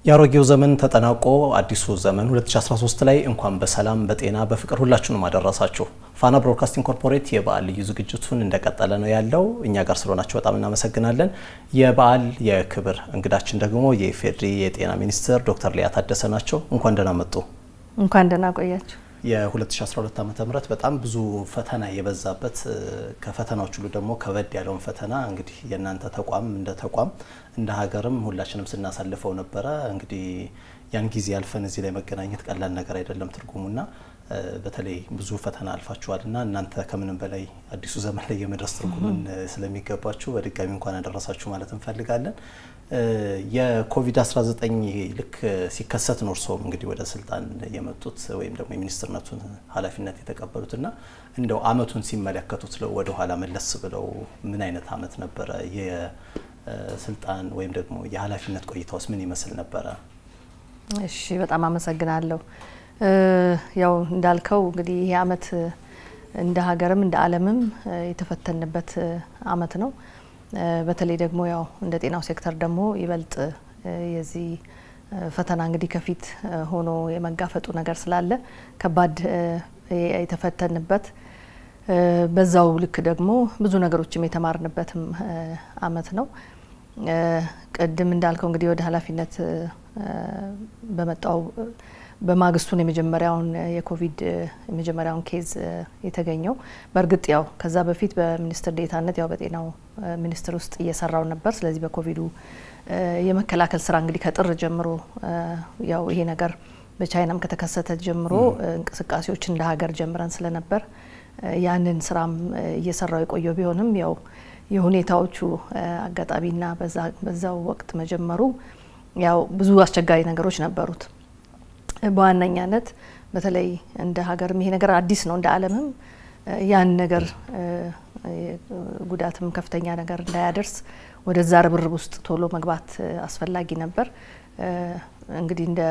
የአሮጌው ዘመን ተጠናቆ አዲሱ ዘመን 2013 ላይ እንኳን በሰላም በጤና በፍቅር ሁላችሁንም አደረሳችሁ። ፋና ብሮድካስቲንግ ኮርፖሬት የበዓል ልዩ ዝግጅቱን እንደቀጠለ ነው ያለው። እኛ ጋር ስለሆናችሁ በጣም እናመሰግናለን። የበዓል የክብር እንግዳችን ደግሞ የኢፌዴሪ የጤና ሚኒስትር ዶክተር ሊያ ታደሰ ናቸው። እንኳን ደህና መጡ። እንኳን ደህና ቆያችሁ። የ2012 ዓ ም በጣም ብዙ ፈተና የበዛበት ከፈተናዎች ሁሉ ደግሞ ከበድ ያለውን ፈተና እንግዲህ የእናንተ ተቋም እንደ ተቋም እንደ ሀገርም ሁላችንም ስናሳልፈው ነበረ። እንግዲህ ያን ጊዜ አልፈን እዚህ ላይ መገናኘት ቀላል ነገር አይደለም ትርጉሙና በተለይ ብዙ ፈተና አልፋችኋል እና እናንተ ከምንም በላይ አዲሱ ዘመን ላይ የመድረስ ትርጉምን ስለሚገባችሁ በድጋሚ እንኳን ያደረሳችሁ ማለት እንፈልጋለን። የኮቪድ-19 ልክ ሲከሰት ነው እርስዎም እንግዲህ ወደ ስልጣን የመጡት ወይም ደግሞ የሚኒስትርነቱን ኃላፊነት የተቀበሉት እና እንደው አመቱን ሲመለከቱት ወደ ኋላ መለስ ብለው ምን አይነት አመት ነበረ? የስልጣን ወይም ደግሞ የኃላፊነት ቆይታውስ ምን ይመስል ነበረ? እሺ፣ በጣም አመሰግናለሁ። ያው እንዳልከው እንግዲህ ይሄ አመት እንደ ሀገርም እንደ ዓለምም የተፈተንበት አመት ነው። በተለይ ደግሞ ያው እንደ ጤናው ሴክተር ደግሞ ይበልጥ የዚህ ፈተና እንግዲህ ከፊት ሆኖ የመጋፈጡ ነገር ስላለ ከባድ የተፈተንበት በዛው ልክ ደግሞ ብዙ ነገሮችም የተማርንበትም አመት ነው። ቅድም እንዳልከው እንግዲህ ወደ ኃላፊነት በመጣው በማግስቱን የመጀመሪያውን የኮቪድ የመጀመሪያውን ኬዝ የተገኘው በእርግጥ ያው ከዛ በፊት በሚኒስትር ዴታነት ያው በጤናው ሚኒስቴር ውስጥ እየሰራው ነበር። ስለዚህ በኮቪዱ የመከላከል ስራ እንግዲህ ከጥር ጀምሮ ያው ይሄ ነገር በቻይናም ከተከሰተ ጀምሮ እንቅስቃሴዎች እንደ ሀገር ጀምረን ስለነበር ያንን ስራም እየሰራው የቆየው ቢሆንም ያው የሁኔታዎቹ አጋጣሚና በዛው ወቅት መጀመሩ ያው ብዙ አስቸጋሪ ነገሮች ነበሩት። በዋነኛነት በተለይ እንደ ሀገርም ይሄ ነገር አዲስ ነው፣ እንደ ዓለምም ያን ነገር ጉዳትም ከፍተኛ ነገር እንዳያደርስ ወደዛ ርብርብ ውስጥ ቶሎ መግባት አስፈላጊ ነበር። እንግዲህ እንደ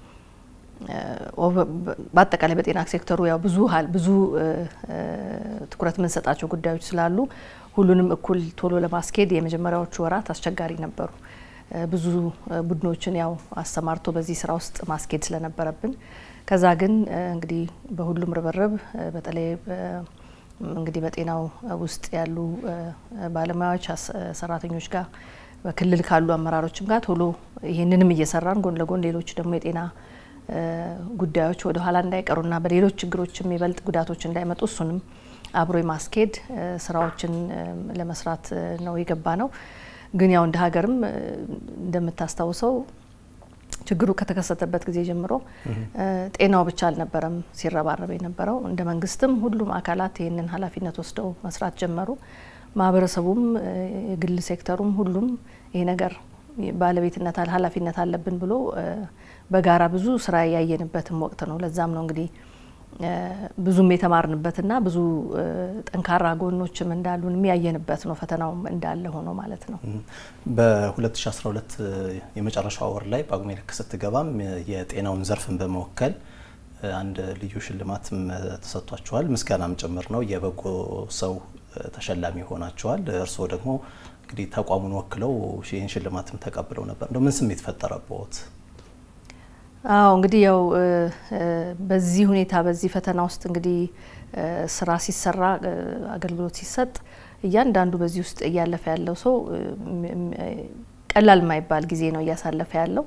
በአጠቃላይ በጤና ሴክተሩ ያው ብዙ ብዙ ትኩረት የምንሰጣቸው ጉዳዮች ስላሉ ሁሉንም እኩል ቶሎ ለማስኬድ የመጀመሪያዎቹ ወራት አስቸጋሪ ነበሩ። ብዙ ቡድኖችን ያው አሰማርቶ በዚህ ስራ ውስጥ ማስኬድ ስለነበረብን ከዛ ግን እንግዲህ በሁሉም ርብርብ በተለይ እንግዲህ በጤናው ውስጥ ያሉ ባለሙያዎች ሰራተኞች ጋር በክልል ካሉ አመራሮችም ጋር ቶሎ ይህንንም እየሰራን ጎን ለጎን ሌሎች ደግሞ የጤና ጉዳዮች ወደ ኋላ እንዳይቀሩና በሌሎች ችግሮችም ይበልጥ ጉዳቶች እንዳይመጡ እሱንም አብሮ የማስኬድ ስራዎችን ለመስራት ነው የገባ ነው። ግን ያው እንደ ሀገርም እንደምታስታውሰው ችግሩ ከተከሰተበት ጊዜ ጀምሮ ጤናው ብቻ አልነበረም ሲረባረብ የነበረው። እንደ መንግስትም ሁሉም አካላት ይህንን ኃላፊነት ወስደው መስራት ጀመሩ። ማህበረሰቡም፣ የግል ሴክተሩም ሁሉም ይሄ ነገር ባለቤትነት ኃላፊነት አለብን ብሎ በጋራ ብዙ ስራ ያየንበትም ወቅት ነው። ለዛም ነው እንግዲህ ብዙም የተማርንበትና ብዙ ጠንካራ ጎኖችም እንዳሉን የሚያየንበት ነው። ፈተናውም እንዳለ ሆኖ ማለት ነው። በ2012 የመጨረሻው ወር ላይ ጳጉሜ ልክ ስትገባም የጤናውን ዘርፍን በመወከል አንድ ልዩ ሽልማትም ተሰጥቷቸዋል። ምስጋናም ጭምር ነው። የበጎ ሰው ተሸላሚ ሆናቸዋል። እርስዎ ደግሞ እንግዲህ ተቋሙን ወክለው ይህን ሽልማትም ተቀብለው ነበር። እንደው ምን ስሜት ፈጠረብዎት? አዎ እንግዲህ ያው በዚህ ሁኔታ በዚህ ፈተና ውስጥ እንግዲህ ስራ ሲሰራ አገልግሎት ሲሰጥ እያንዳንዱ በዚህ ውስጥ እያለፈ ያለው ሰው ቀላል የማይባል ጊዜ ነው እያሳለፈ ያለው።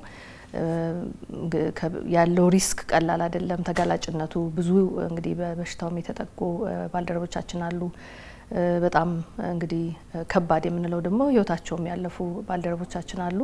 ያለው ሪስክ ቀላል አይደለም። ተጋላጭነቱ ብዙ እንግዲህ በበሽታውም የተጠቁ ባልደረቦቻችን አሉ። በጣም እንግዲህ ከባድ የምንለው ደግሞ ህይወታቸውም ያለፉ ባልደረቦቻችን አሉ።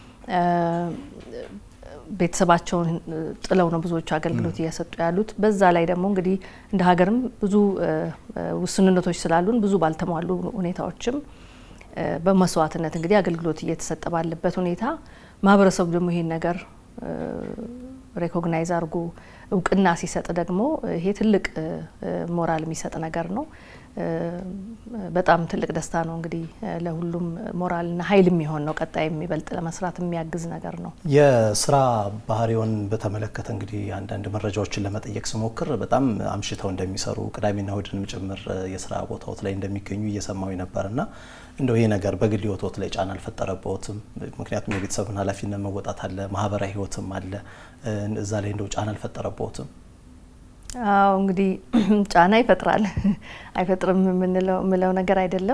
ቤተሰባቸውን ጥለው ነው ብዙዎቹ አገልግሎት እየሰጡ ያሉት። በዛ ላይ ደግሞ እንግዲህ እንደ ሀገርም ብዙ ውስንነቶች ስላሉን ብዙ ባልተሟሉ ሁኔታዎችም በመስዋዕትነት እንግዲህ አገልግሎት እየተሰጠ ባለበት ሁኔታ ማህበረሰቡ ደግሞ ይሄን ነገር ሬኮግናይዝ አድርጎ እውቅና ሲሰጥ ደግሞ ይሄ ትልቅ ሞራል የሚሰጥ ነገር ነው። በጣም ትልቅ ደስታ ነው። እንግዲህ ለሁሉም ሞራልና ኃይል የሚሆን ነው። ቀጣይ የሚበልጥ ለመስራት የሚያግዝ ነገር ነው። የስራ ባህሪውን በተመለከተ እንግዲህ አንዳንድ መረጃዎችን ለመጠየቅ ስሞክር በጣም አምሽተው እንደሚሰሩ ቅዳሜና እሁድንም ጭምር የስራ ቦታዎት ላይ እንደሚገኙ እየሰማዊ ነበርና እንደው ይሄ ነገር በግል ህይወቶት ላይ ጫና አልፈጠረበትም? ምክንያቱም የቤተሰብን ኃላፊነት መወጣት አለ፣ ማህበራዊ ህይወትም አለ። እዛ ላይ እንደው ጫና አልፈጠረበትም? አዎ እንግዲህ ጫና ይፈጥራል። አይፈጥርም የምለው ነገር አይደለም።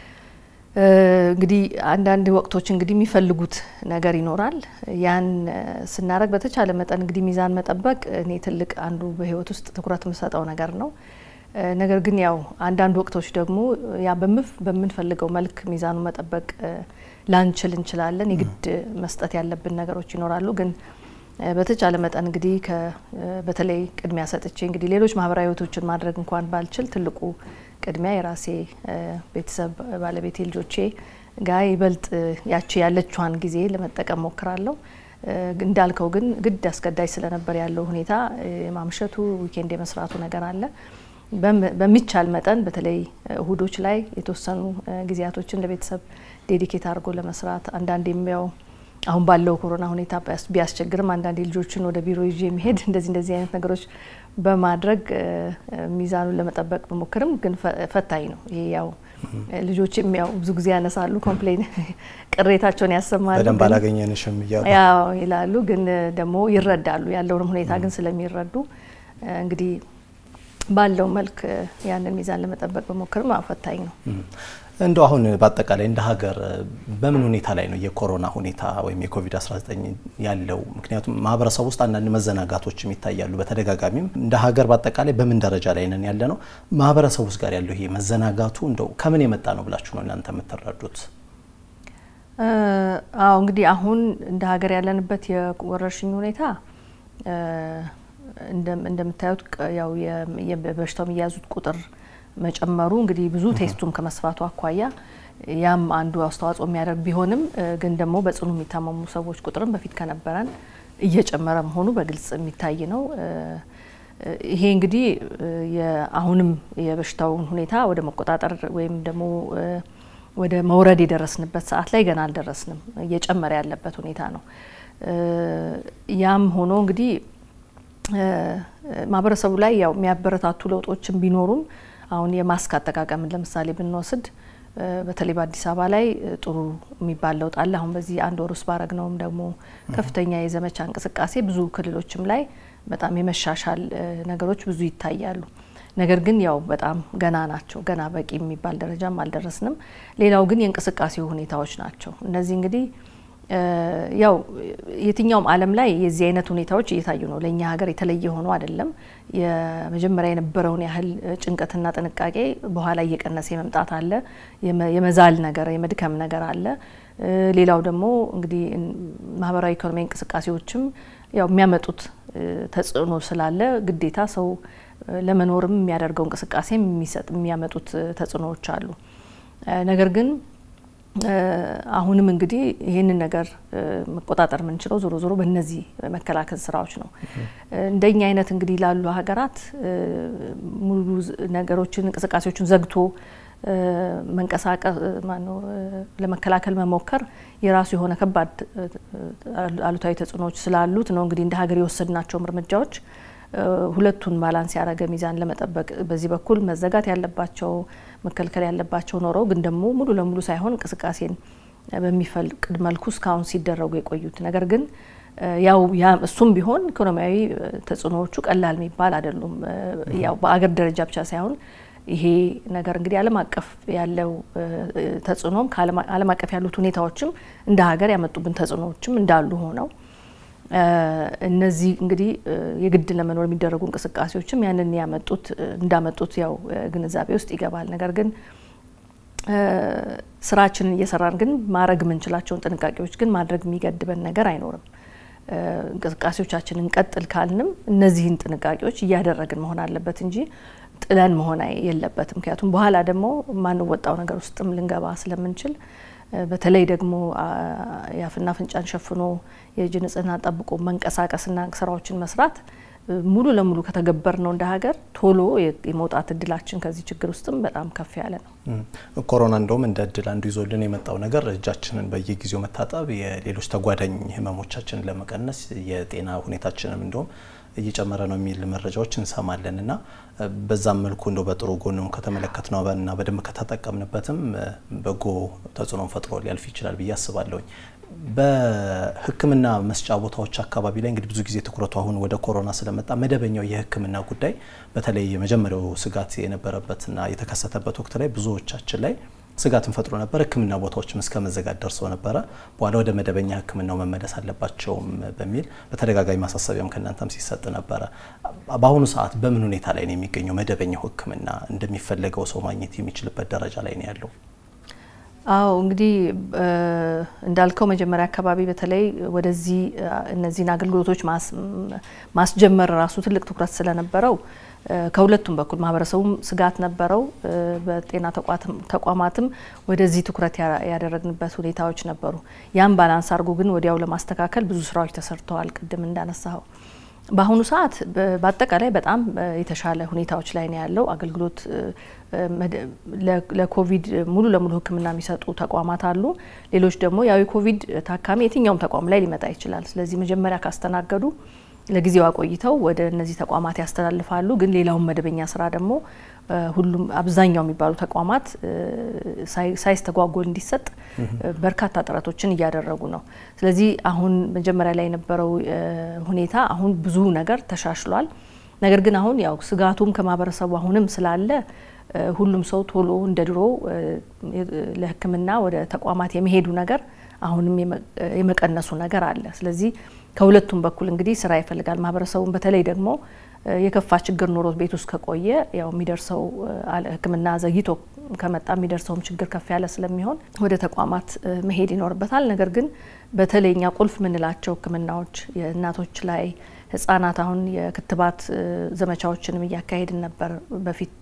እንግዲህ አንዳንድ ወቅቶች እንግዲህ የሚፈልጉት ነገር ይኖራል። ያን ስናደርግ በተቻለ መጠን እንግዲህ ሚዛን መጠበቅ እኔ ትልቅ አንዱ በህይወት ውስጥ ትኩረት የምሰጠው ነገር ነው። ነገር ግን ያው አንዳንድ ወቅቶች ደግሞ ያ በምንፈልገው መልክ ሚዛኑ መጠበቅ ላንችል እንችላለን። የግድ መስጠት ያለብን ነገሮች ይኖራሉ ግን በተቻለ መጠን እንግዲህ በተለይ ቅድሚያ ሰጥቼ እንግዲህ ሌሎች ማህበራዊ ህይወቶችን ማድረግ እንኳን ባልችል ትልቁ ቅድሚያ የራሴ ቤተሰብ ባለቤቴ፣ ልጆቼ ጋር ይበልጥ ያቺ ያለችዋን ጊዜ ለመጠቀም ሞክራለሁ። እንዳልከው ግን ግድ አስገዳጅ ስለነበር ያለው ሁኔታ የማምሸቱ ዊኬንድ የመስራቱ ነገር አለ። በሚቻል መጠን በተለይ እሁዶች ላይ የተወሰኑ ጊዜያቶችን ለቤተሰብ ዴዲኬት አድርጎ ለመስራት አንዳንድ የሚያው አሁን ባለው ኮሮና ሁኔታ ቢያስቸግርም አንዳንድ ልጆችን ወደ ቢሮ ይዤ የሚሄድ እንደዚህ እንደዚህ አይነት ነገሮች በማድረግ ሚዛኑን ለመጠበቅ በሞክርም ግን ፈታኝ ነው። ይሄ ያው ልጆችም ያው ብዙ ጊዜ ያነሳሉ፣ ኮምፕሌን ቅሬታቸውን ያሰማሉ። በደንብ አላገኘንሽም እያሉ ያው ይላሉ። ግን ደግሞ ይረዳሉ። ያለውንም ሁኔታ ግን ስለሚረዱ እንግዲህ ባለው መልክ ያንን ሚዛን ለመጠበቅ በሞክርም ፈታኝ ነው። እንደው አሁን በአጠቃላይ እንደ ሀገር በምን ሁኔታ ላይ ነው የኮሮና ሁኔታ ወይም የኮቪድ-19 ያለው? ምክንያቱም ማህበረሰብ ውስጥ አንዳንድ መዘናጋቶችም ይታያሉ በተደጋጋሚም። እንደ ሀገር በአጠቃላይ በምን ደረጃ ላይ ነን ያለ ነው? ማህበረሰብ ውስጥ ጋር ያለው ይሄ መዘናጋቱ እንደው ከምን የመጣ ነው ብላችሁ ነው እናንተ የምትረዱት? አዎ እንግዲህ አሁን እንደ ሀገር ያለንበት የወረርሽኝ ሁኔታ እንደምታዩት ያው በበሽታው የሚያዙት ቁጥር መጨመሩ እንግዲህ ብዙ ቴስቱም ከመስፋቱ አኳያ ያም አንዱ አስተዋጽኦ የሚያደርግ ቢሆንም ግን ደግሞ በጽኑ የሚታመሙ ሰዎች ቁጥርም በፊት ከነበረን እየጨመረ መሆኑ በግልጽ የሚታይ ነው። ይሄ እንግዲህ አሁንም የበሽታውን ሁኔታ ወደ መቆጣጠር ወይም ደግሞ ወደ መውረድ የደረስንበት ሰዓት ላይ ገና አልደረስንም። እየጨመረ ያለበት ሁኔታ ነው። ያም ሆኖ እንግዲህ ማህበረሰቡ ላይ ያው የሚያበረታቱ ለውጦችን ቢኖሩም አሁን የማስክ አጠቃቀምን ለምሳሌ ብንወስድ በተለይ በአዲስ አበባ ላይ ጥሩ የሚባል ለውጥ አለ። አሁን በዚህ አንድ ወር ውስጥ ባረግነውም ደግሞ ከፍተኛ የዘመቻ እንቅስቃሴ ብዙ ክልሎችም ላይ በጣም የመሻሻል ነገሮች ብዙ ይታያሉ። ነገር ግን ያው በጣም ገና ናቸው። ገና በቂ የሚባል ደረጃም አልደረስንም። ሌላው ግን የእንቅስቃሴው ሁኔታዎች ናቸው። እነዚህ እንግዲህ ያው የትኛውም ዓለም ላይ የዚህ አይነት ሁኔታዎች እየታዩ ነው። ለእኛ ሀገር የተለየ ሆኖ አይደለም። የመጀመሪያ የነበረውን ያህል ጭንቀትና ጥንቃቄ በኋላ እየቀነሰ የመምጣት አለ። የመዛል ነገር፣ የመድከም ነገር አለ። ሌላው ደግሞ እንግዲህ ማህበራዊ ኢኮኖሚያዊ እንቅስቃሴዎችም ያው የሚያመጡት ተጽዕኖ ስላለ ግዴታ ሰው ለመኖርም የሚያደርገው እንቅስቃሴ የሚሰጥ የሚያመጡት ተጽዕኖዎች አሉ። ነገር ግን አሁንም እንግዲህ ይህንን ነገር መቆጣጠር የምንችለው ዞሮ ዞሮ በእነዚህ መከላከል ስራዎች ነው። እንደኛ አይነት እንግዲህ ላሉ ሀገራት ሙሉ ነገሮችን እንቅስቃሴዎችን ዘግቶ መንቀሳቀስ ማነው ለመከላከል መሞከር የራሱ የሆነ ከባድ አሉታዊ ተጽዕኖዎች ስላሉት ነው እንግዲህ እንደ ሀገር የወሰድናቸውም እርምጃዎች ሁለቱን ባላንስ ያደረገ ሚዛን ለመጠበቅ በዚህ በኩል መዘጋት ያለባቸው መከልከል ያለባቸው ኖረው ግን ደግሞ ሙሉ ለሙሉ ሳይሆን እንቅስቃሴን በሚፈቅድ መልኩ እስካሁን ሲደረጉ የቆዩት ነገር ግን ያው እሱም ቢሆን ኢኮኖሚያዊ ተጽዕኖዎቹ ቀላል የሚባል አይደሉም። ያው በአገር ደረጃ ብቻ ሳይሆን ይሄ ነገር እንግዲህ ዓለም አቀፍ ያለው ተጽዕኖም ከዓለም አቀፍ ያሉት ሁኔታዎችም እንደ ሀገር ያመጡብን ተጽዕኖዎችም እንዳሉ ሆነው እነዚህ እንግዲህ የግድ ለመኖር የሚደረጉ እንቅስቃሴዎችም ያንን ያመጡት እንዳመጡት ያው ግንዛቤ ውስጥ ይገባል። ነገር ግን ስራችንን እየሰራን ግን ማድረግ የምንችላቸውን ጥንቃቄዎች ግን ማድረግ የሚገድበን ነገር አይኖርም። እንቅስቃሴዎቻችንን ቀጥል ካልንም እነዚህን ጥንቃቄዎች እያደረግን መሆን አለበት እንጂ ጥለን መሆን የለበትም። ምክንያቱም በኋላ ደግሞ የማንወጣው ነገር ውስጥም ልንገባ ስለምንችል በተለይ ደግሞ የአፍና አፍንጫን ሸፍኖ የእጅ ንጽህና ጠብቆ መንቀሳቀስና ስራዎችን መስራት ሙሉ ለሙሉ ከተገበር ነው እንደ ሀገር ቶሎ የመውጣት እድላችን ከዚህ ችግር ውስጥም በጣም ከፍ ያለ ነው። ኮሮና እንደውም እንደ እድል አንዱ ይዞልን የመጣው ነገር እጃችንን በየጊዜው መታጠብ የሌሎች ተጓዳኝ ህመሞቻችንን ለመቀነስ የጤና ሁኔታችንም እንደውም እየጨመረ ነው የሚል መረጃዎች እንሰማለን እና በዛም መልኩ እንደው በጥሩ ጎንም ከተመለከት ነው እና በደንብ ከተጠቀምንበትም በጎ ተጽዕኖ ፈጥሮ ሊያልፍ ይችላል ብዬ አስባለሁኝ። በሕክምና መስጫ ቦታዎች አካባቢ ላይ እንግዲህ ብዙ ጊዜ ትኩረቱ አሁን ወደ ኮሮና ስለመጣ መደበኛው የሕክምና ጉዳይ በተለይ የመጀመሪያው ስጋት የነበረበትና የተከሰተበት ወቅት ላይ ብዙዎቻችን ላይ ስጋትን ፈጥሮ ነበር። ሕክምና ቦታዎችም እስከ መዘጋት ደርሰው ነበረ። በኋላ ወደ መደበኛ ሕክምናው መመለስ አለባቸውም በሚል በተደጋጋሚ ማሳሰቢያም ከእናንተም ሲሰጥ ነበረ። በአሁኑ ሰዓት በምን ሁኔታ ላይ ነው የሚገኘው? መደበኛው ሕክምና እንደሚፈለገው ሰው ማግኘት የሚችልበት ደረጃ ላይ ነው ያለው? አዎ እንግዲህ እንዳልከው መጀመሪያ አካባቢ በተለይ ወደዚህ እነዚህን አገልግሎቶች ማስጀመር ራሱ ትልቅ ትኩረት ስለነበረው ከሁለቱም በኩል ማህበረሰቡም ስጋት ነበረው። በጤና ተቋማትም ወደዚህ ትኩረት ያደረግንበት ሁኔታዎች ነበሩ። ያም ባላንስ አድርጎ ግን ወዲያው ለማስተካከል ብዙ ስራዎች ተሰርተዋል። ቅድም እንዳነሳኸው በአሁኑ ሰዓት በአጠቃላይ በጣም የተሻለ ሁኔታዎች ላይ ነው ያለው። አገልግሎት ለኮቪድ ሙሉ ለሙሉ ሕክምና የሚሰጡ ተቋማት አሉ። ሌሎች ደግሞ ያው የኮቪድ ታካሚ የትኛውም ተቋም ላይ ሊመጣ ይችላል። ስለዚህ መጀመሪያ ካስተናገዱ ለጊዜው አቆይተው ወደ እነዚህ ተቋማት ያስተላልፋሉ። ግን ሌላውን መደበኛ ስራ ደግሞ ሁሉም አብዛኛው የሚባሉ ተቋማት ሳይስተጓጎል እንዲሰጥ በርካታ ጥረቶችን እያደረጉ ነው። ስለዚህ አሁን መጀመሪያ ላይ የነበረው ሁኔታ አሁን ብዙ ነገር ተሻሽሏል። ነገር ግን አሁን ያው ስጋቱም ከማህበረሰቡ አሁንም ስላለ ሁሉም ሰው ቶሎ እንደ ድሮ ለሕክምና ወደ ተቋማት የመሄዱ ነገር አሁንም የመቀነሱ ነገር አለ። ስለዚህ ከሁለቱም በኩል እንግዲህ ስራ ይፈልጋል። ማህበረሰቡን በተለይ ደግሞ የከፋ ችግር ኖሮት ቤት ውስጥ ከቆየ ያው የሚደርሰው ሕክምና ዘግይቶ ከመጣ የሚደርሰውም ችግር ከፍ ያለ ስለሚሆን ወደ ተቋማት መሄድ ይኖርበታል። ነገር ግን በተለይ እኛ ቁልፍ የምንላቸው ሕክምናዎች የእናቶች ላይ ህጻናት አሁን የክትባት ዘመቻዎችንም እያካሄድን ነበር። በፊት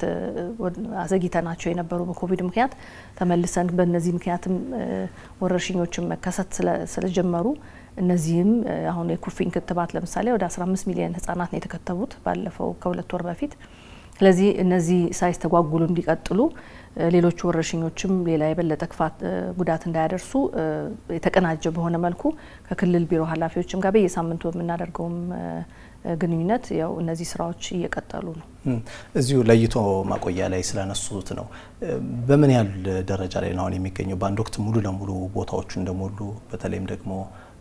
አዘግይተናቸው የነበሩ በኮቪድ ምክንያት ተመልሰን በእነዚህ ምክንያትም ወረርሽኞችን መከሰት ስለጀመሩ እነዚህም አሁን የኩፍኝ ክትባት ለምሳሌ ወደ 15 ሚሊዮን ህጻናት ነው የተከተቡት ባለፈው ከሁለት ወር በፊት። ስለዚህ እነዚህ ሳይስተጓጉሉ እንዲቀጥሉ ሌሎቹ ወረርሽኞችም ሌላ የበለጠ ክፋት ጉዳት እንዳያደርሱ የተቀናጀ በሆነ መልኩ ከክልል ቢሮ ኃላፊዎችም ጋር በየሳምንቱ የምናደርገውም ግንኙነት ያው እነዚህ ስራዎች እየቀጠሉ ነው። እዚሁ ለይቶ ማቆያ ላይ ስላነሱት ነው። በምን ያህል ደረጃ ላይ ነው አሁን የሚገኘው? በአንድ ወቅት ሙሉ ለሙሉ ቦታዎቹ እንደሞሉ በተለይም ደግሞ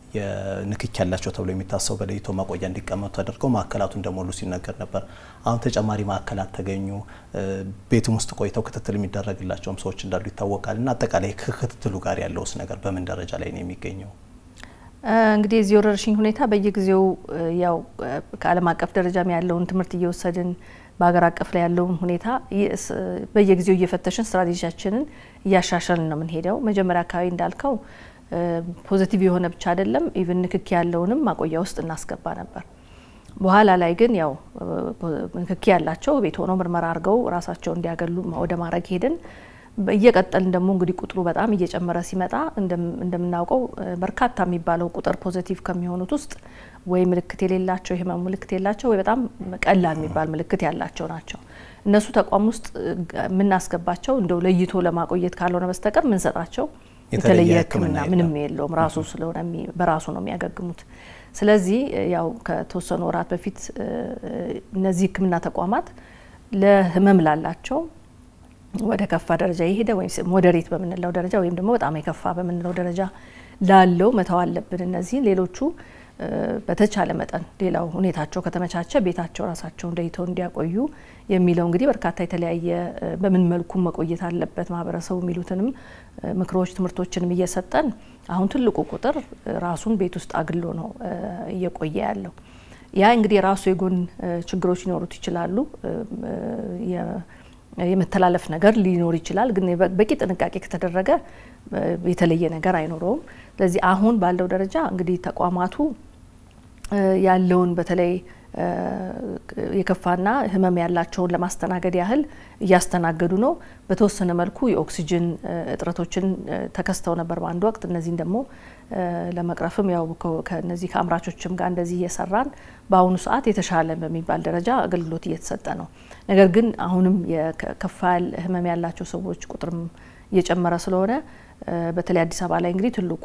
የንክኪ ያላቸው ተብሎ የሚታሰቡ በለይቶ ማቆያ እንዲቀመጡ ተደርገው ማዕከላቱ እንደሞሉ ሲነገር ነበር። አሁን ተጨማሪ ማዕከላት ተገኙ። ቤትም ውስጥ ቆይተው ክትትል የሚደረግላቸውም ሰዎች እንዳሉ ይታወቃል። እና አጠቃላይ ከክትትሉ ጋር ያለውስ ነገር በምን ደረጃ ላይ ነው የሚገኘው? እንግዲህ የዚህ ወረርሽኝ ሁኔታ በየጊዜው ያው ከዓለም አቀፍ ደረጃም ያለውን ትምህርት እየወሰድን በሀገር አቀፍ ላይ ያለውን ሁኔታ በየጊዜው እየፈተሽን ስትራቴጂያችንን እያሻሻልን ነው የምንሄደው። መጀመሪያ አካባቢ እንዳልከው ፖዘቲቭ የሆነ ብቻ አይደለም ኢቭን ንክኪ ያለውንም ማቆያ ውስጥ እናስገባ ነበር። በኋላ ላይ ግን ያው ንክኪ ያላቸው ቤት ሆነው ምርመራ አድርገው ራሳቸው እንዲያገሉ ወደ ማድረግ ሄድን። እየቀጠልን ደግሞ እንግዲህ ቁጥሩ በጣም እየጨመረ ሲመጣ እንደምናውቀው በርካታ የሚባለው ቁጥር ፖዘቲቭ ከሚሆኑት ውስጥ ወይ ምልክት የሌላቸው የህመሙ ምልክት የላቸው ወይ በጣም ቀላል የሚባል ምልክት ያላቸው ናቸው። እነሱ ተቋም ውስጥ የምናስገባቸው እንደው ለይቶ ለማቆየት ካልሆነ በስተቀር ምንሰጣቸው የተለየ ሕክምና ምንም የለውም። ራሱ ስለሆነ በራሱ ነው የሚያገግሙት። ስለዚህ ያው ከተወሰኑ ወራት በፊት እነዚህ ሕክምና ተቋማት ለህመም ላላቸው ወደ ከፋ ደረጃ የሄደ ወይም ሞዴሬት በምንለው ደረጃ ወይም ደግሞ በጣም የከፋ በምንለው ደረጃ ላለው መተው አለብን። እነዚህ ሌሎቹ በተቻለ መጠን ሌላው ሁኔታቸው ከተመቻቸ ቤታቸው ራሳቸውን ለይተው እንዲያቆዩ የሚለው እንግዲህ በርካታ የተለያየ በምን መልኩ መቆየት አለበት ማህበረሰቡ የሚሉትንም ምክሮች፣ ትምህርቶችንም እየሰጠን አሁን ትልቁ ቁጥር ራሱን ቤት ውስጥ አግሎ ነው እየቆየ ያለው። ያ እንግዲህ የራሱ የጎን ችግሮች ሊኖሩት ይችላሉ። የመተላለፍ ነገር ሊኖር ይችላል። ግን በቂ ጥንቃቄ ከተደረገ የተለየ ነገር አይኖረውም። ስለዚህ አሁን ባለው ደረጃ እንግዲህ ተቋማቱ ያለውን በተለይ የከፋና ህመም ያላቸውን ለማስተናገድ ያህል እያስተናገዱ ነው። በተወሰነ መልኩ የኦክሲጅን እጥረቶችን ተከስተው ነበር በአንድ ወቅት። እነዚህን ደግሞ ለመቅረፍም ያው ከነዚህ ከአምራቾችም ጋር እንደዚህ እየሰራን በአሁኑ ሰዓት የተሻለ በሚባል ደረጃ አገልግሎት እየተሰጠ ነው። ነገር ግን አሁንም የከፋ ህመም ያላቸው ሰዎች ቁጥርም እየጨመረ ስለሆነ በተለይ አዲስ አበባ ላይ እንግዲህ ትልቁ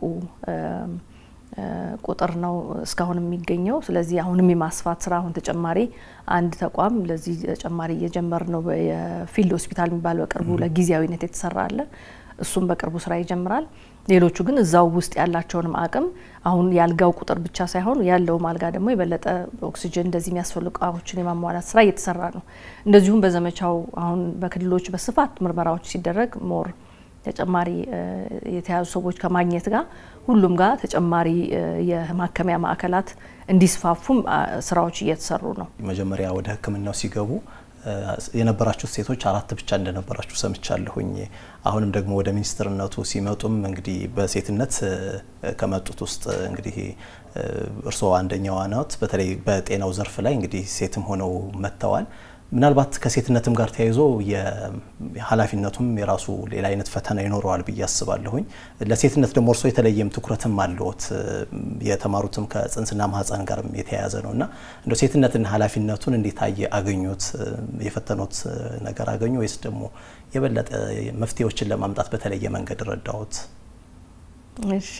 ቁጥር ነው እስካሁን የሚገኘው። ስለዚህ አሁንም የማስፋት ስራ አሁን ተጨማሪ አንድ ተቋም ለዚህ ተጨማሪ እየጀመር ነው። የፊልድ ሆስፒታል የሚባል በቅርቡ ለጊዜያዊነት የተሰራ አለ። እሱም በቅርቡ ስራ ይጀምራል። ሌሎቹ ግን እዛው ውስጥ ያላቸውንም አቅም አሁን የአልጋው ቁጥር ብቻ ሳይሆን ያለውም አልጋ ደግሞ የበለጠ ኦክሲጅን እንደዚህ የሚያስፈልጉ እቃዎችን የማሟላት ስራ እየተሰራ ነው። እንደዚሁም በዘመቻው አሁን በክልሎች በስፋት ምርመራዎች ሲደረግ ሞር ተጨማሪ የተያዙ ሰዎች ከማግኘት ጋር ሁሉም ጋር ተጨማሪ የማከሚያ ማዕከላት እንዲስፋፉም ስራዎች እየተሰሩ ነው። መጀመሪያ ወደ ሕክምናው ሲገቡ የነበራችሁ ሴቶች አራት ብቻ እንደነበራችሁ ሰምቻለሁኝ። አሁንም ደግሞ ወደ ሚኒስትርነቱ ሲመጡም እንግዲህ በሴትነት ከመጡት ውስጥ እንግዲህ እርስዎ አንደኛዋ ናት። በተለይ በጤናው ዘርፍ ላይ እንግዲህ ሴትም ሆነው መጥተዋል። ምናልባት ከሴትነትም ጋር ተያይዞ ኃላፊነቱም የራሱ ሌላ አይነት ፈተና ይኖረዋል ብዬ አስባለሁኝ። ለሴትነት ደግሞ እርስዎ የተለየም ትኩረትም አለዎት። የተማሩትም ከጽንስና ማህፀን ጋር የተያያዘ ነው እና እንደ ሴትነትን ኃላፊነቱን እንዴት አየ አገኙት? የፈተኑት ነገር አገኙ ወይስ ደግሞ የበለጠ መፍትሄዎችን ለማምጣት በተለየ መንገድ ረዳዎት? እሺ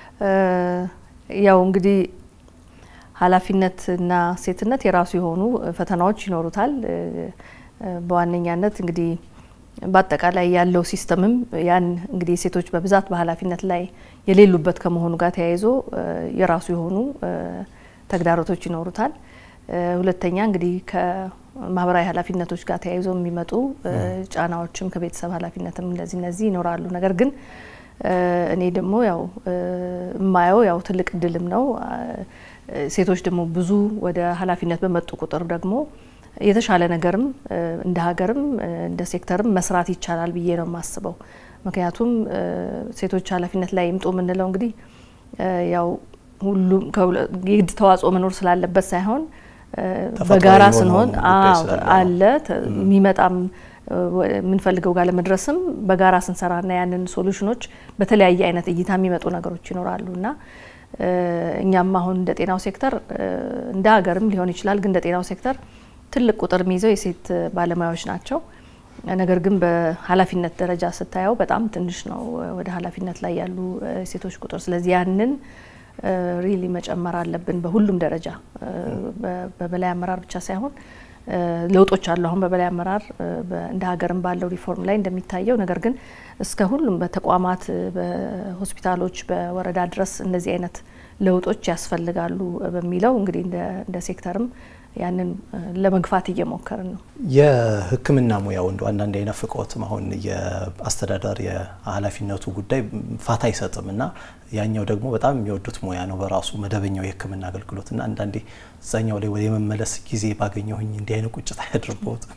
ያው እንግዲህ ኃላፊነትና ሴትነት የራሱ የሆኑ ፈተናዎች ይኖሩታል። በዋነኛነት እንግዲህ በአጠቃላይ ያለው ሲስተምም ያን እንግዲህ ሴቶች በብዛት በኃላፊነት ላይ የሌሉበት ከመሆኑ ጋር ተያይዞ የራሱ የሆኑ ተግዳሮቶች ይኖሩታል። ሁለተኛ እንግዲህ ከማህበራዊ ኃላፊነቶች ጋር ተያይዞ የሚመጡ ጫናዎችም ከቤተሰብ ኃላፊነትም እነዚህ እነዚህ ይኖራሉ። ነገር ግን እኔ ደግሞ ያው የማየው ያው ትልቅ እድልም ነው ሴቶች ደግሞ ብዙ ወደ ኃላፊነት በመጡ ቁጥር ደግሞ የተሻለ ነገርም እንደ ሀገርም እንደ ሴክተርም መስራት ይቻላል ብዬ ነው የማስበው። ምክንያቱም ሴቶች ኃላፊነት ላይ ይምጡ የምንለው እንግዲህ ያው ሁሉም የግድ ተዋጽኦ መኖር ስላለበት ሳይሆን በጋራ ስንሆን አለ የሚመጣም የምንፈልገው ጋር ለመድረስም በጋራ ስንሰራና ያንን ሶሉሽኖች በተለያየ አይነት እይታ የሚመጡ ነገሮች ይኖራሉ እና እኛም አሁን እንደ ጤናው ሴክተር እንደ ሀገርም ሊሆን ይችላል፣ ግን እንደ ጤናው ሴክተር ትልቅ ቁጥር የሚይዘው የሴት ባለሙያዎች ናቸው። ነገር ግን በኃላፊነት ደረጃ ስታየው በጣም ትንሽ ነው ወደ ኃላፊነት ላይ ያሉ ሴቶች ቁጥር። ስለዚህ ያንን ሪሊ መጨመር አለብን በሁሉም ደረጃ በበላይ አመራር ብቻ ሳይሆን ለውጦች አሉ። አሁን በበላይ አመራር እንደ ሀገርም ባለው ሪፎርም ላይ እንደሚታየው ነገር ግን እስከ ሁሉም በተቋማት በሆስፒታሎች፣ በወረዳ ድረስ እነዚህ አይነት ለውጦች ያስፈልጋሉ በሚለው እንግዲህ እንደ ሴክተርም ያንን ለመግፋት እየሞከርን ነው። የሕክምና ሙያው እንደ አንዳንድ አይናፍቀዎትም? አሁን የአስተዳደር የኃላፊነቱ ጉዳይ ፋታ አይሰጥም እና ያኛው ደግሞ በጣም የሚወዱት ሙያ ነው በራሱ መደበኛው የሕክምና አገልግሎት እና አንዳንዴ እዛኛው ላይ ወደ የመመለስ ጊዜ ባገኘሁኝ እንዲህ አይነት ቁጭት አያድርበዎትም?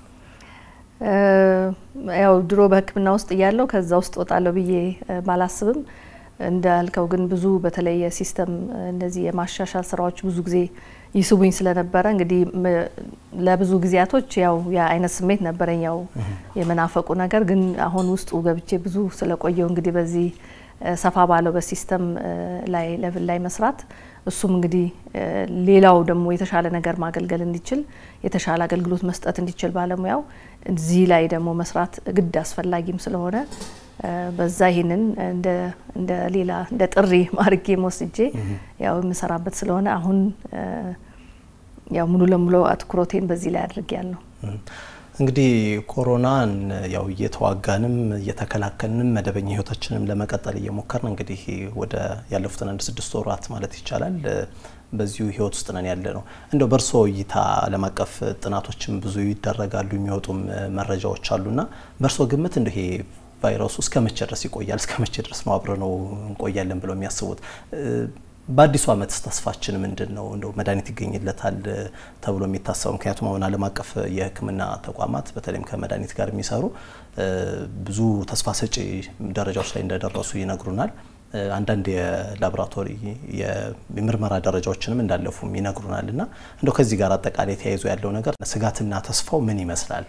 ያው ድሮ በሕክምና ውስጥ እያለው ከዛ ውስጥ ወጣለሁ ብዬ ባላስብም እንዳልከው ግን ብዙ በተለይ የሲስተም እነዚህ የማሻሻል ስራዎች ብዙ ጊዜ ይስቡኝ ስለነበረ እንግዲህ ለብዙ ጊዜያቶች ያው የአይነት ስሜት ነበረኝ፣ ያው የመናፈቁ ነገር ግን አሁን ውስጡ ገብቼ ብዙ ስለቆየው እንግዲህ በዚህ ሰፋ ባለው በሲስተም ላይ ሌቭል ላይ መስራት እሱም እንግዲህ ሌላው ደግሞ የተሻለ ነገር ማገልገል እንዲችል የተሻለ አገልግሎት መስጠት እንዲችል ባለሙያው እዚህ ላይ ደግሞ መስራት ግድ አስፈላጊም ስለሆነ በዛ ይህንን እንደ ሌላ እንደ ጥሪ ማርጌ ወስጄ ያው የምሰራበት ስለሆነ አሁን ያው ሙሉ ለሙሉ አትኩሮቴን በዚህ ላይ አድርጌያለሁ። እንግዲህ ኮሮናን ያው እየተዋጋንም እየተከላከልንም መደበኛ ህይወታችንም ለመቀጠል እየሞከርን እንግዲህ ወደ ያለፉትን አንድ ስድስት ወራት ማለት ይቻላል በዚሁ ህይወት ውስጥ ነን ያለ ነው። እንደው በእርስዎ እይታ ዓለም አቀፍ ጥናቶችም ብዙ ይደረጋሉ የሚወጡም መረጃዎች አሉና በእርስዎ ግምት እንደ ይሄ ቫይረሱ እስከ መቼ ድረስ ይቆያል? እስከ መቼ ድረስ ነው አብረ ነው እንቆያለን ብለው የሚያስቡት? በአዲሱ ዓመትስ ተስፋችን ምንድን ነው? እንደው መድኃኒት ይገኝለታል ተብሎ የሚታሰበው? ምክንያቱም አሁን ዓለም አቀፍ የሕክምና ተቋማት በተለይም ከመድኃኒት ጋር የሚሰሩ ብዙ ተስፋ ሰጪ ደረጃዎች ላይ እንደደረሱ ይነግሩናል። አንዳንድ የላቦራቶሪ የምርመራ ደረጃዎችንም እንዳለፉም ይነግሩናል። እና እንደው ከዚህ ጋር አጠቃላይ ተያይዞ ያለው ነገር ስጋትና ተስፋው ምን ይመስላል?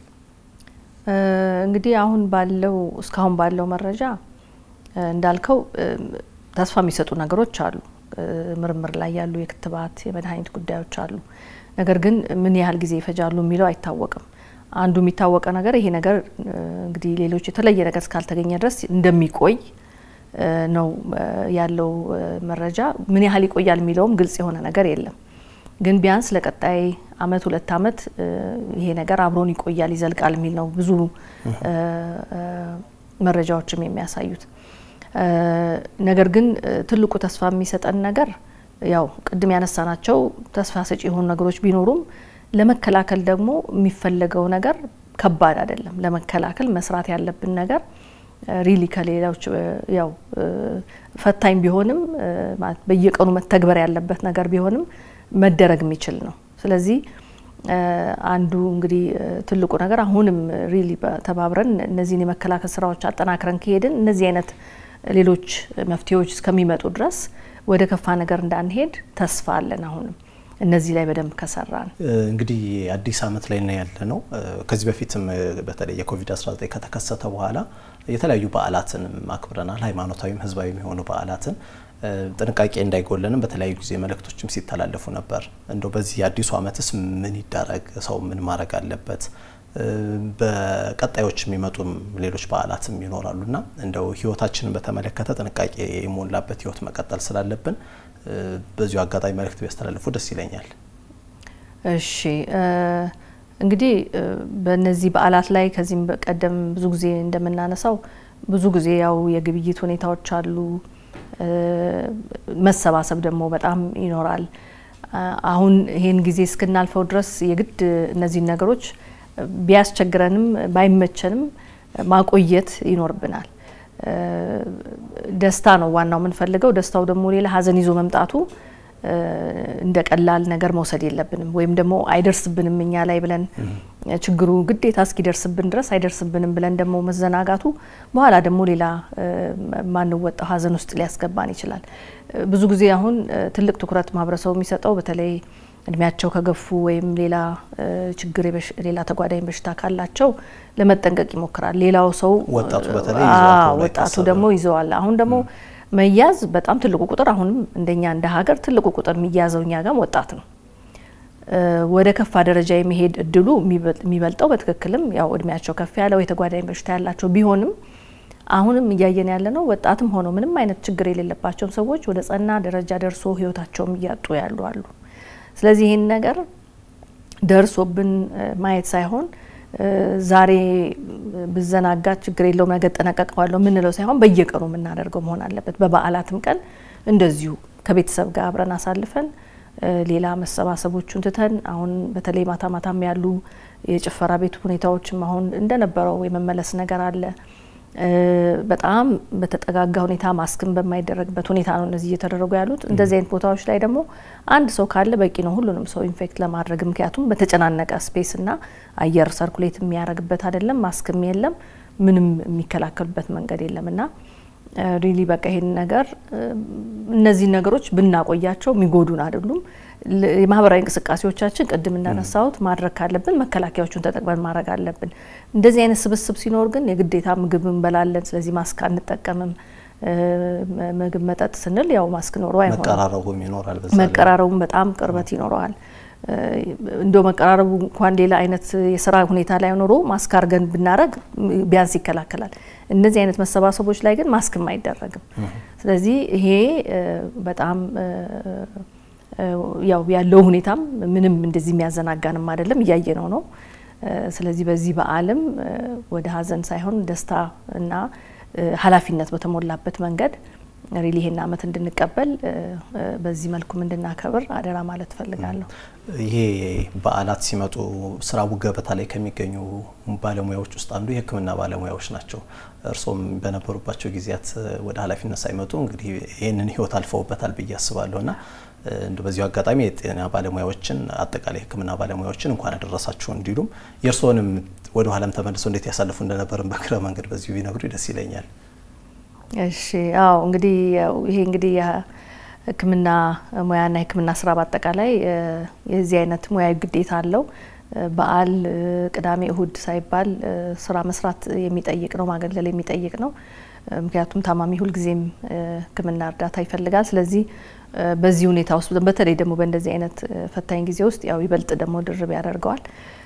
እንግዲህ አሁን ባለው እስካሁን ባለው መረጃ እንዳልከው ተስፋ የሚሰጡ ነገሮች አሉ። ምርምር ላይ ያሉ የክትባት የመድኃኒት ጉዳዮች አሉ። ነገር ግን ምን ያህል ጊዜ ይፈጃሉ የሚለው አይታወቅም። አንዱ የሚታወቀ ነገር ይሄ ነገር እንግዲህ ሌሎች የተለየ ነገር እስካልተገኘ ድረስ እንደሚቆይ ነው ያለው መረጃ። ምን ያህል ይቆያል የሚለውም ግልጽ የሆነ ነገር የለም። ግን ቢያንስ ለቀጣይ አመት ሁለት አመት ይሄ ነገር አብሮን ይቆያል ይዘልቃል የሚል ነው ብዙ መረጃዎችም የሚያሳዩት። ነገር ግን ትልቁ ተስፋ የሚሰጠን ነገር ያው ቅድም ያነሳናቸው ተስፋ ሰጪ የሆኑ ነገሮች ቢኖሩም ለመከላከል ደግሞ የሚፈለገው ነገር ከባድ አይደለም። ለመከላከል መስራት ያለብን ነገር ሪሊ ከሌሎች ያው ፈታኝ ቢሆንም በየቀኑ መተግበር ያለበት ነገር ቢሆንም መደረግ የሚችል ነው። ስለዚህ አንዱ እንግዲህ ትልቁ ነገር አሁንም ሪሊ ተባብረን እነዚህን የመከላከል ስራዎች አጠናክረን ከሄድን እነዚህ አይነት ሌሎች መፍትሄዎች እስከሚመጡ ድረስ ወደ ከፋ ነገር እንዳንሄድ ተስፋ አለን። አሁንም እነዚህ ላይ በደንብ ከሰራን እንግዲህ አዲስ አመት ላይ ነው ያለ ነው። ከዚህ በፊትም በተለይ የኮቪድ-19 ከተከሰተ በኋላ የተለያዩ በዓላትንም አክብረናል። ሃይማኖታዊም ህዝባዊም የሆኑ በዓላትን ጥንቃቄ እንዳይጎለንም በተለያዩ ጊዜ መልእክቶችም ሲተላለፉ ነበር። እንደው በዚህ አዲሱ አመትስ ምን ይደረግ? ሰው ምን ማድረግ አለበት? በቀጣዮች የሚመጡም ሌሎች በዓላትም ይኖራሉና እንደው ህይወታችንን በተመለከተ ጥንቃቄ የሞላበት ህይወት መቀጠል ስላለብን በዚሁ አጋጣሚ መልእክት ቢያስተላልፉ ደስ ይለኛል። እሺ እንግዲህ በእነዚህ በዓላት ላይ ከዚህም ቀደም ብዙ ጊዜ እንደምናነሳው ብዙ ጊዜ ያው የግብይት ሁኔታዎች አሉ። መሰባሰብ ደግሞ በጣም ይኖራል። አሁን ይሄን ጊዜ እስክናልፈው ድረስ የግድ እነዚህን ነገሮች ቢያስቸግረንም ባይመቸንም ማቆየት ይኖርብናል። ደስታ ነው ዋናው የምንፈልገው። ደስታው ደግሞ ሌላ ሀዘን ይዞ መምጣቱ እንደ ቀላል ነገር መውሰድ የለብንም። ወይም ደግሞ አይደርስብንም እኛ ላይ ብለን ችግሩ ግዴታ እስኪደርስብን ድረስ አይደርስብንም ብለን ደግሞ መዘናጋቱ በኋላ ደግሞ ሌላ ማንወጣው ሀዘን ውስጥ ሊያስገባን ይችላል። ብዙ ጊዜ አሁን ትልቅ ትኩረት ማህበረሰቡ የሚሰጠው በተለይ እድሜያቸው ከገፉ ወይም ሌላ ችግር ሌላ ተጓዳኝ በሽታ ካላቸው ለመጠንቀቅ ይሞክራል። ሌላው ሰው ወጣቱ በተለይ ወጣቱ ደግሞ ይዘዋል። አሁን ደግሞ መያዝ በጣም ትልቁ ቁጥር አሁንም እንደኛ እንደ ሀገር ትልቁ ቁጥር የሚያዘው እኛ ጋም ወጣት ነው። ወደ ከፋ ደረጃ የመሄድ እድሉ የሚበልጠው በትክክልም ያው እድሜያቸው ከፍ ያለው የተጓዳኝ በሽታ ያላቸው ቢሆንም አሁንም እያየን ያለ ነው። ወጣትም ሆኖ ምንም አይነት ችግር የሌለባቸውም ሰዎች ወደ ጸና ደረጃ ደርሶ ህይወታቸውም እያጡ ያሉ አሉ። ስለዚህ ይህን ነገር ደርሶብን ማየት ሳይሆን ዛሬ ብዘናጋ ችግር የለውም ነገ እጠነቀቀዋለሁ የምንለው ሳይሆን በየቀኑ የምናደርገው መሆን አለበት። በበዓላትም ቀን እንደዚሁ ከቤተሰብ ጋር አብረን አሳልፈን ሌላ መሰባሰቦቹን ትተን አሁን በተለይ ማታ ማታም ያሉ የጭፈራ ቤት ሁኔታዎችም አሁን እንደነበረው የመመለስ ነገር አለ። በጣም በተጠጋጋ ሁኔታ ማስክን በማይደረግበት ሁኔታ ነው እነዚህ እየተደረጉ ያሉት። እንደዚህ አይነት ቦታዎች ላይ ደግሞ አንድ ሰው ካለ በቂ ነው ሁሉንም ሰው ኢንፌክት ለማድረግ ምክንያቱም በተጨናነቀ ስፔስ እና አየር ሰርኩሌት የሚያደርግበት አይደለም፣ ማስክም የለም፣ ምንም የሚከላከሉበት መንገድ የለም እና ሪሊ በቃ ይሄን ነገር እነዚህ ነገሮች ብናቆያቸው የሚጎዱን አይደሉም። የማህበራዊ እንቅስቃሴዎቻችን ቅድም እንዳነሳሁት ማድረግ ካለብን መከላከያዎቹን ተጠቅመን ማድረግ አለብን። እንደዚህ አይነት ስብስብ ሲኖር ግን የግዴታ ምግብ እንበላለን፣ ስለዚህ ማስክ አንጠቀምም። ምግብ መጠጥ ስንል ያው ማስክ ኖሮ አይሆንም። መቀራረቡም ይኖራል። መቀራረቡም በጣም ቅርበት ይኖረዋል። እንደ መቀራረቡ እንኳን ሌላ አይነት የስራ ሁኔታ ላይ ኖሮ ማስክ አድርገን ብናደረግ ቢያንስ ይከላከላል። እነዚህ አይነት መሰባሰቦች ላይ ግን ማስክም አይደረግም። ስለዚህ ይሄ በጣም ያው ያለው ሁኔታም ምንም እንደዚህ የሚያዘናጋንም አይደለም፣ እያየነው ነው። ስለዚህ በዚህ በዓልም ወደ ሀዘን ሳይሆን ደስታ እና ኃላፊነት በተሞላበት መንገድ ሪሊ ይሄን አመት እንድንቀበል በዚህ መልኩም እንድናከብር አደራ ማለት እፈልጋለሁ። ይሄ በዓላት ሲመጡ ስራ ገበታ ላይ ከሚገኙ ባለሙያዎች ውስጥ አንዱ የሕክምና ባለሙያዎች ናቸው። እርሶም በነበሩባቸው ጊዜያት ወደ ኃላፊነት ሳይመጡ እንግዲህ ይህንን ህይወት አልፈውበታል ብዬ አስባለሁ እና እንደ በዚሁ አጋጣሚ የጤና ባለሙያዎችን አጠቃላይ ሕክምና ባለሙያዎችን እንኳን አደረሳችሁ እንዲሉም የእርስዎንም ወደ ኋላም ተመልሶ እንዴት ያሳልፉ እንደነበርን በእግረ መንገድ በዚሁ ቢነግሩ ደስ ይለኛል። እሺ አዎ እንግዲህ ይሄ እንግዲህ የሕክምና ሙያና የሕክምና ስራ በአጠቃላይ የዚህ አይነት ሙያዊ ግዴታ አለው። በዓል፣ ቅዳሜ፣ እሁድ ሳይባል ስራ መስራት የሚጠይቅ ነው፣ ማገልገል የሚጠይቅ ነው። ምክንያቱም ታማሚ ሁልጊዜም ሕክምና እርዳታ ይፈልጋል። ስለዚህ በዚህ ሁኔታ ውስጥ በተለይ ደግሞ በእንደዚህ አይነት ፈታኝ ጊዜ ውስጥ ያው ይበልጥ ደግሞ ድርብ ያደርገዋል።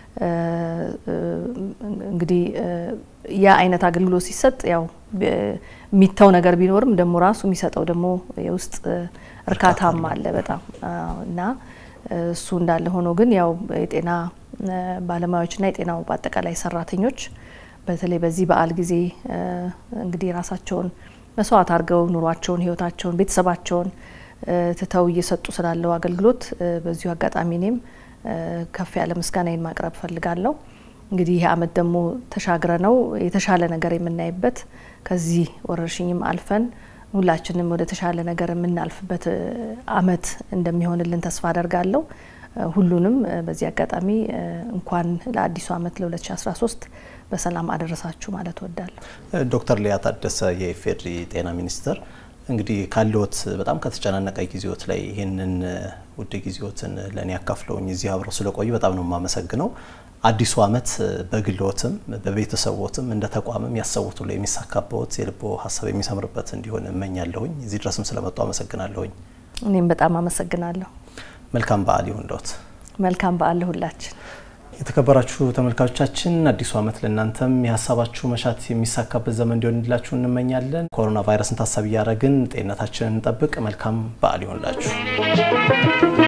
እንግዲህ ያ አይነት አገልግሎት ሲሰጥ ያው የሚተው ነገር ቢኖርም ደግሞ ራሱ የሚሰጠው ደግሞ የውስጥ እርካታም አለ በጣም እና እሱ እንዳለ ሆኖ ግን ያው የጤና ባለሙያዎችና የጤናው በአጠቃላይ ሰራተኞች በተለይ በዚህ በዓል ጊዜ እንግዲህ ራሳቸውን መስዋዕት አድርገው ኑሯቸውን፣ ህይወታቸውን፣ ቤተሰባቸውን ትተው እየሰጡ ስላለው አገልግሎት በዚሁ አጋጣሚ እኔም ከፍ ያለ ምስጋናዬን ማቅረብ ፈልጋለሁ። እንግዲህ ይህ አመት ደግሞ ተሻግረ ነው የተሻለ ነገር የምናይበት ከዚህ ወረርሽኝም አልፈን ሁላችንም ወደ ተሻለ ነገር የምናልፍበት አመት እንደሚሆንልን ተስፋ አደርጋለሁ። ሁሉንም በዚህ አጋጣሚ እንኳን ለአዲሱ አመት ለ2013 በሰላም አደረሳችሁ ማለት እወዳለሁ። ዶክተር ሊያ ታደሰ የኢፌዴሪ ጤና ሚኒስትር እንግዲህ ካለዎት በጣም ከተጨናነቀ ጊዜዎት ላይ ይህንን ውድ ጊዜዎትን ለእኔ ያካፍለውኝ እዚህ አብረው ስለቆዩ በጣም ነው የማመሰግነው። አዲሱ አመት በግልዎትም በቤተሰቦትም እንደ ተቋምም ያሰቡት ሁሉ የሚሳካበት የልቦ ሀሳብ የሚሰምርበት እንዲሆን እመኛለሁኝ። እዚህ ድረስም ስለመጡ አመሰግናለሁኝ። እኔም በጣም አመሰግናለሁ። መልካም በዓል ይሁንልዎት። መልካም በዓል ለሁላችን። የተከበራችሁ ተመልካቾቻችን አዲሱ አመት ለእናንተም የሀሳባችሁ መሻት የሚሳካበት ዘመን እንዲሆንላችሁ እንመኛለን። ኮሮና ቫይረስን ታሳቢ እያደረግን ጤንነታችንን እንጠብቅ። መልካም በዓል ይሆንላችሁ።